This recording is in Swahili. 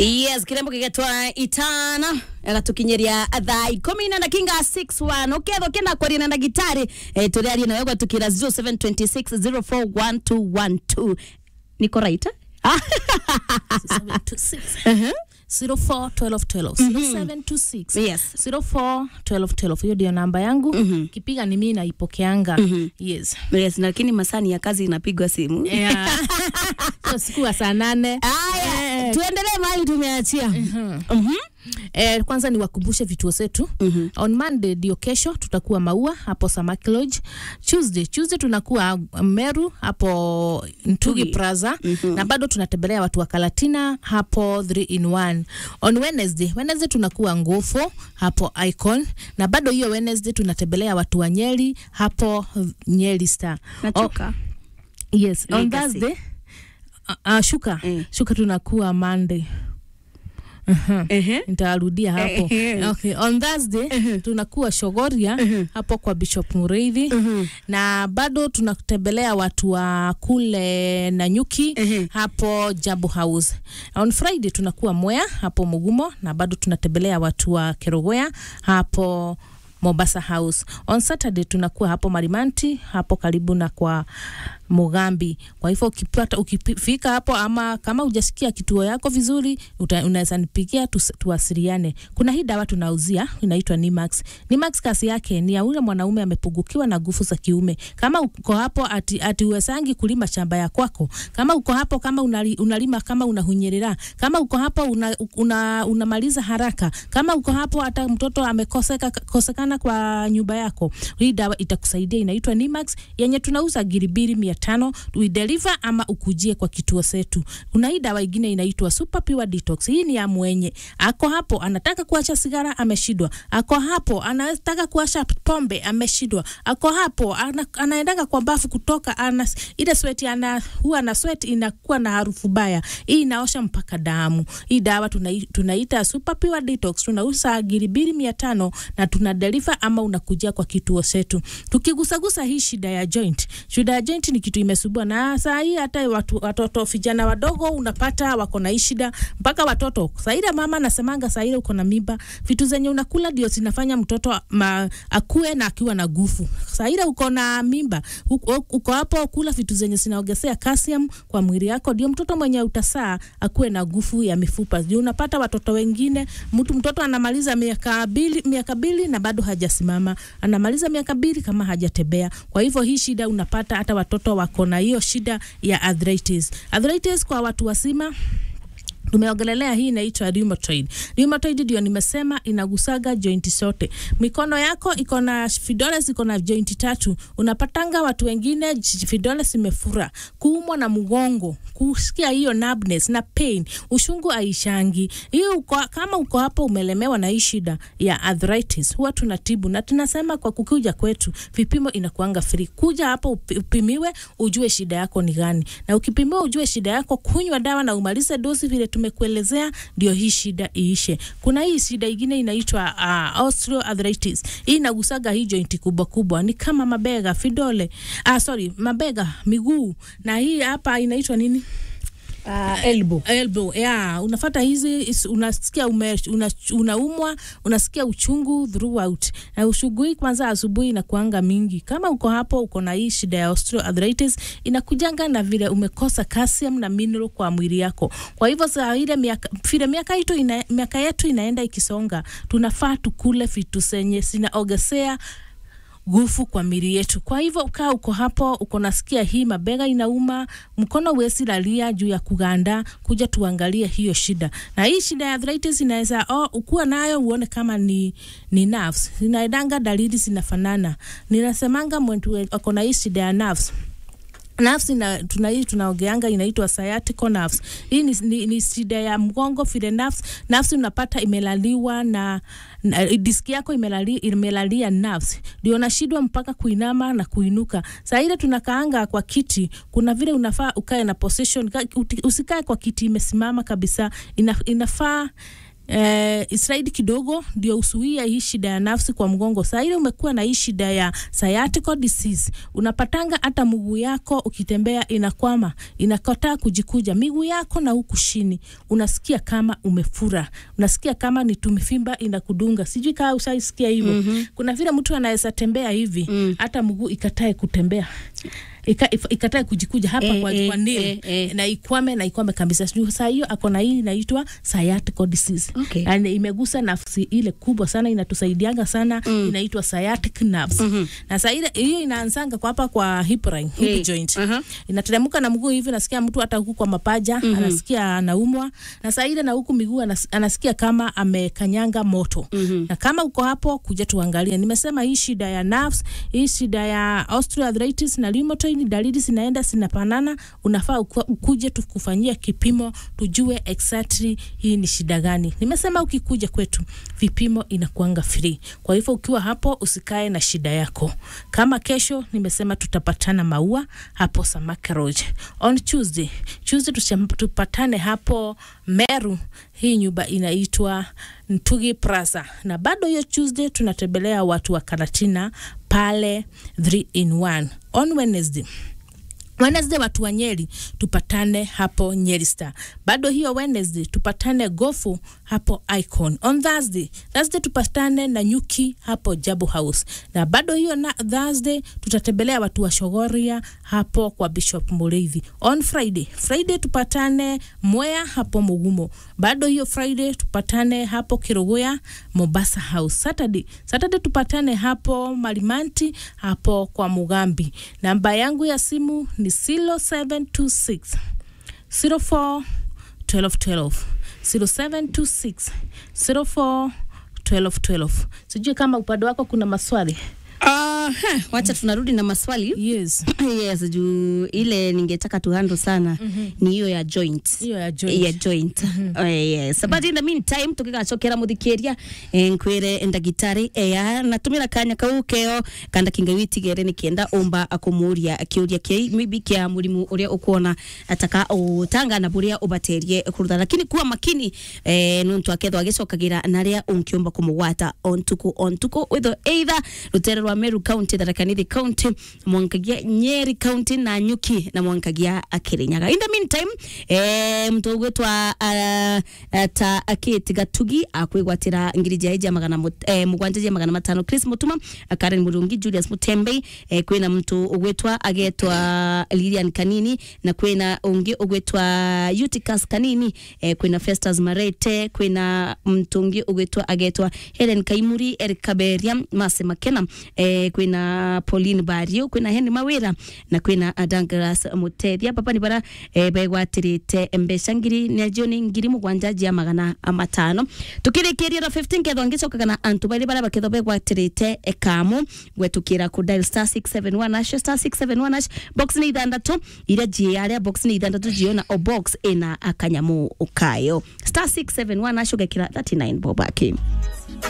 yes kirembo gigetwa itana agatukinyeria thaa ikumi na ndakinga 61 ukethwo kenda kwaria na ndagitari eh, turiarie nawe gwatukira 0726041212 niko right eh? Ah, 0726 04 12 12 0726 Yes. 04 12 12 hiyo ndio namba yangu kipiga ni mimi naipokeanga yes yes lakini masani ya kazi inapigwa simu yeah. so siku ya saa nane aya Eh. tuendelee mahali tumeachia Mhm. Eh, kwanza ni wakumbushe vituo zetu mm-hmm. on monday ndio kesho tutakuwa maua hapo samaki lodge tuesday tuesday tunakuwa meru hapo ntugi Ntugi. plaza mm-hmm. na bado tunatembelea watu wa kalatina hapo 3 in 1 on wednesday wednesday tunakuwa ngofo hapo icon na bado hiyo wednesday tunatembelea watu wa nyeri hapo nyeri star nachoka yes on Legacy. thursday uh, uh, shuka Eh. shuka tunakuwa monday uh-huh Ehe. nitarudia hapo Eh, okay. on thursday tunakuwa shogoria hapo kwa bishop mureithi na bado tunatembelea watu wa kule nanyuki Ehe. hapo jabu house on friday tunakuwa mwea hapo mugumo na bado tunatembelea watu wa kerogoya hapo Mombasa House. On Saturday tunakuwa hapo Marimanti hapo karibu na kwa Mugambi. Kwa hivyo ukipata ukifika hapo ama kama hujasikia kituo yako vizuri uta- unaweza nipigia tus- tuwasiliane. Kuna hii dawa tunauzia inaitwa Nimax. Nimax kasi yake ni ya ule mwanaume amepungukiwa na nguvu za kiume. Kama uko hapo ati, ati uwesangi kulima shamba ya kwako, kama uko hapo kama unali, unalima kama unahunyerera, kama uko hapo una, una, unamaliza haraka, kama uko hapo hata mtoto amekoseka kosekana kwa nyumba yako, hii dawa itakusaidia. Inaitwa Nimax yenye tunauza giribiri mia tano we deliver ama ukujie kwa kituo chetu. Kuna hii dawa ingine inaitwa Super Pure Detox. Hii ni ya mwenye ako hapo anataka kuacha sigara ameshindwa, ako hapo anataka kuacha pombe ameshindwa, ako hapo ana, anaendaga kwa bafu kutoka ana, ile sweat ana huwa na sweat inakuwa na harufu baya. Hii inaosha mpaka damu. Hii dawa tunai, tunaita Super Pure Detox, tunauza giribiri mia tano na tuna deliver ama unakujia kwa kituo chetu. Tukigusagusa hii shida ya joint, shida ya joint ni kitu imesubua, na saa hii hata watu, watoto vijana wadogo unapata wako na hii shida, mpaka watoto saa ile mama nasemanga, saa ile uko na mimba, vitu zenye unakula ndio zinafanya mtoto ma, akue na akiwa na nguvu. Saa ile uko na mimba, uko, uko hapo kula vitu zenye zinaongezea calcium kwa mwili yako, ndio mtoto mwenye utasaa akuwe na nguvu ya mifupa. Ndio unapata watoto wengine, mtu mtoto anamaliza miaka mbili, miaka mbili na bado hajasimama, anamaliza miaka mbili kama hajatembea. Kwa hivyo hii shida unapata hata watoto wako na hiyo shida ya arthritis. Arthritis kwa watu wazima tumeongelelea hii inaitwa rheumatoid. Rheumatoid ndio nimesema inagusaga joint zote. Mikono yako iko na vidole ziko na joint tatu. Unapatanga watu wengine j- vidole zimefura, kuumwa na mgongo, kusikia hiyo numbness na pain, ushungu aishangi. Hiyo uko, kama uko hapo umelemewa na hii shida ya arthritis, huwa tunatibu na tunasema kwa kukuja kwetu vipimo inakuanga free. Kuja hapo upi- upimiwe ujue shida yako ni gani, na ukipimiwa ujue shida yako, kunywa dawa na umalize dosi vile tumekuelezea, ndio hii shida iishe. Kuna hii shida ingine inaitwa uh, osteoarthritis. Hii inagusaga hii jointi kubwa kubwa, ni kama mabega, vidole, ah, sorry, mabega, miguu, na hii hapa inaitwa nini? uh, elbow elbow yeah, unafata hizi is- unasikia ume, una, unaumwa unasikia uchungu throughout na uchungu hii kwanza asubuhi inakuanga mingi kama uko hapo uko na hii shida ya osteoarthritis inakujanga na vile umekosa calcium na mineral kwa mwili yako kwa hivyo saa ile miaka vile miaka yetu ina, miaka yetu inaenda ikisonga tunafaa tukule vitu zenye zinaongezea nguvu kwa mili yetu. Kwa hivyo kaa uko hapo, uko nasikia hii mabega inauma, mkono wesi lalia juu ya kuganda, kuja tuangalie hiyo shida. Na hii shida ya arthritis inaweza oh, ukuwa nayo uone kama ni, ni nerves. Inaendanga dalili zinafanana. Ninasemanga mtu ako na hii shida ya nerves nerves ina, tuna hii tunaongeanga inaitwa sciatica nerves. Hii ni, ni, ni shida ya mgongo vile nerves, nerves unapata imelaliwa na, na diski yako imelali, imelalia nerves, ndio unashindwa mpaka kuinama na kuinuka. Saa ile tunakaanga kwa kiti, kuna vile unafaa ukae na position, ka- uti- usikae kwa kiti imesimama kabisa, ina, inafaa eh, Israeli kidogo ndio usuia hii shida ya nafsi kwa mgongo. Saa ile umekuwa na hii shida ya sciatica disease, unapatanga hata mguu yako ukitembea inakwama, inakataa kujikuja miguu yako na huku chini, unasikia kama umefura, unasikia kama ni tumefimba inakudunga. Sijui kama ushaisikia hivyo. mm-hmm. Kuna vile mtu anaweza tembea hivi Mm. hata mguu ikatae kutembea Ika, if- ikatae kujikuja hapa Eh, kwa, eh, kwa ndili eh, eh. na ikwame na ikwame kabisa. Sijui saa hiyo ako na hii inaitwa sciatica disease Okay. yani imegusa nafsi ile kubwa sana inatusaidianga sana mm. inaitwa sciatic nerves mm-hmm. na saa ile hiyo inaanzanga kwa hapa kwa hip line, hip Hey. joint Aha. inateremka na mguu hivi, nasikia mtu hata huku kwa mapaja mm-hmm. anasikia anaumwa, na saa ile na huku miguu anas, anasikia kama amekanyanga moto mm-hmm. na kama uko hapo, kuja tuangalie. Nimesema hii shida ya nerves, hii shida ya osteoarthritis na rheumatoid, dalili zinaenda zinapanana, unafaa uku- ukuje tukufanyia kipimo tujue exactly hii ni shida gani. Nimesema ukikuja kwetu vipimo inakuanga free, kwa hivyo ukiwa hapo usikae na shida yako. Kama kesho nimesema tutapatana Maua hapo Samaki Lodge on Tuesday. Tuesday tusham- tupatane hapo Meru, hii nyumba inaitwa Ntugi Plaza, na bado hiyo Tuesday tunatembelea watu wa Karatina pale 3 in 1 on Wednesday Wednesday watu wa Nyeri tupatane hapo Nyeri Star. Bado hiyo Wednesday tupatane Gofu hapo Icon. On Thursday, Thursday tupatane na Nyuki hapo Jabu House. Na bado hiyo na Thursday tutatembelea watu wa Shogoria hapo kwa Bishop Mureithi. On Friday, Friday tupatane Mwea hapo Mugumo. Bado hiyo Friday tupatane hapo Kiruguya Mombasa House. Saturday, Saturday tupatane hapo Malimanti hapo kwa Mugambi. Namba yangu ya simu ni 0726 04 1212 0726 04 1212. Sijui kama upande wako kuna maswali. Aha, wacha tunarudi na maswali Yes. yes juu ile ningetaka tuhando sana ni hiyo ya joint Hiyo ya joint. ya joint Oh, yes but in the meantime tukigacokera muthikiria eh, nkwire ndagitari eya natumira kanya kau keo kanda kinga witigere nikienda umba akumuria kiuria kia maybe kia murimu uria ukuona ataka utangana buria ubaterie kurutha lakini kuwa makini eh, nuntu akethwa agicokagira naria unkiumba kumugwata ontuku ontuku witho either rutere rwa Meru County Tharaka Nithi County mwankagia Nyeri County na Nyuki na mwankagia Kirinyaga in the meantime eh, mtu ugwitwa uh, ta akiti gatugi akwigwatira ngiri jia ija magana mut- eh, mugwanja jia magana matano Chris Mutuma Karen Murungi Julius Mutembei eh, kwina mtu ugwitwa agetwa Lilian Kanini na kwina ungi ugwitwa Eutychus Kanini eh, kwina Festus Marete kwina mtu ungi ugwitwa agetwa Helen Kaimuri Eric Kaberia Mase Makena eh, kwina Pauline Bario kwina Henry Mawira na kwina Douglas Mutethia papa ni bara eh, begwatirite mbeca ngiri nejo ni ngiri mugwanja jia magana matano tukirikiria na 15 ketho ngicokaga na antu bari bara baketho begwatirite ekamu gwetukira ku dial star 671 hash star 671 hash box ni ithandatu iria jiaria box ni ithandatu jiona o box ina akanyamu ukayo star 671 hash ugekira 39 bobaki